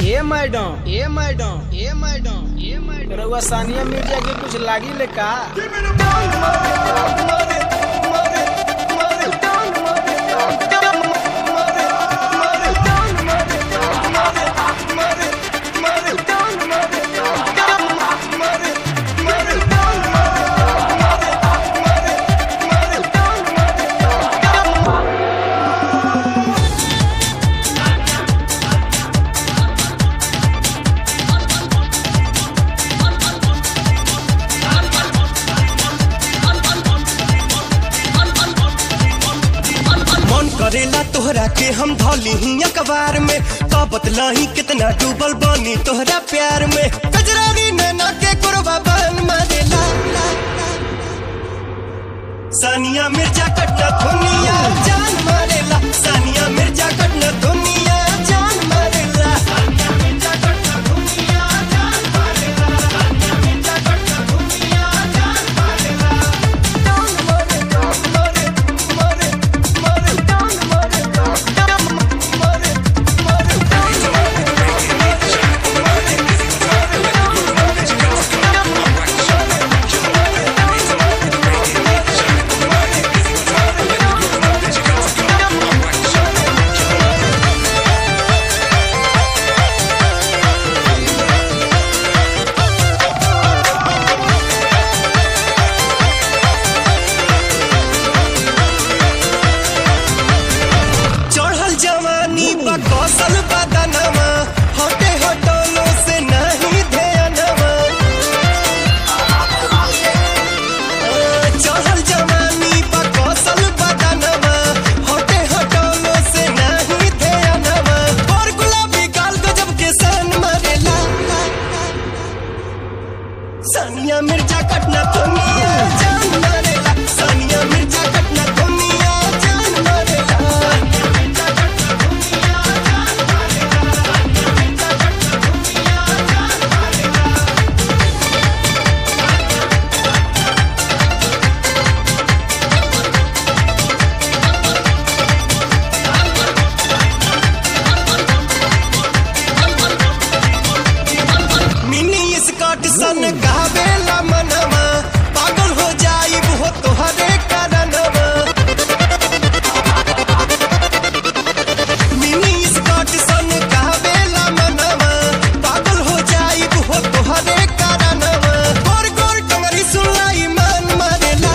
ए madam ए madam ए madam ए मैडम रउआ सानिया मिर्जा के कुछ लागी ले का मन करेला तोहरा के हम धौली ही अखबार में का बतलाही कितना डूबल बानी तोहरा प्यार में कजरारी नैना के कुरबा बन मरेला सानिया मिर्जा कटना दुनिया जान मारेला सानिया मिर्जा कटना दुनिया जान मारेला सानिया मिर्जा कटना दुनिया जान मारेला सानिया मिर्जा कटना दुनिया जान मारेला जान मारेला मारे मारे मारे जान मारेला मारे मारे चढ़ल जवानी बा कौशल बदनवा हटे हटोलो से नहीं ध्यानवा चढ़ल जवानी बा कौशल बदनवा हटे हटोलो से नहीं ध्यानवा और गुलाबी गाल गजब के सन मरेला सानिया मिर्जा कटना दुनिया जान मरेला सानिया मिर्जा कटना दुनिया जान मरेला सानिया मिर्जा कटना दुनिया जान मरेला सानिया मिर्जा कटना दुनिया जान मरेला मिनी स्कॉट सन गावेला मनवा पागल हो जाई वो तोहरे कारणवा मिनी स्कॉट सन गावेला मनवा पागल हो जाई वो तोहरे कारणवा गोर गोर टंगरी सुनाई मन मरेला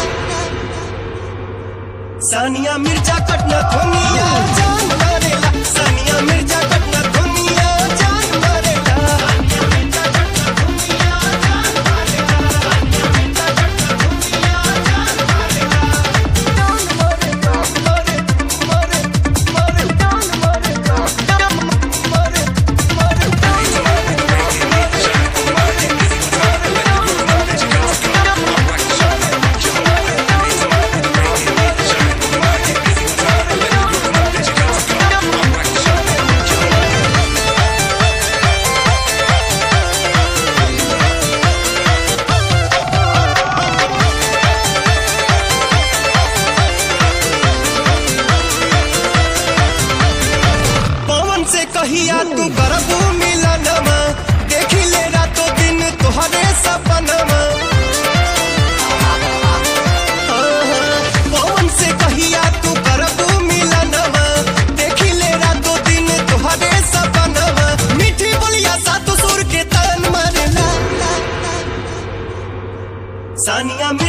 सानिया मिर्जा कटना दुनिया जान मरेला सानिया मिर्जा कटना दुनिया जान मरेला सानिया मिर्जा कटना दुनिया जान मरेला सानिया मिर्जा कटना दुनिया जान मरेला जान मरेला मरे मरे मरे जान मरेला जान मरे मरे पवन से कहिया तू करबू मिलनमा देखी ले रातो दिन तोहरे सपनमा पवन से कहिया तू करबू मिलनमा देखी ले रातो दिन तोहरे सपनमा मीठी बोलिया सातु सुर के तन मरेला सानिया में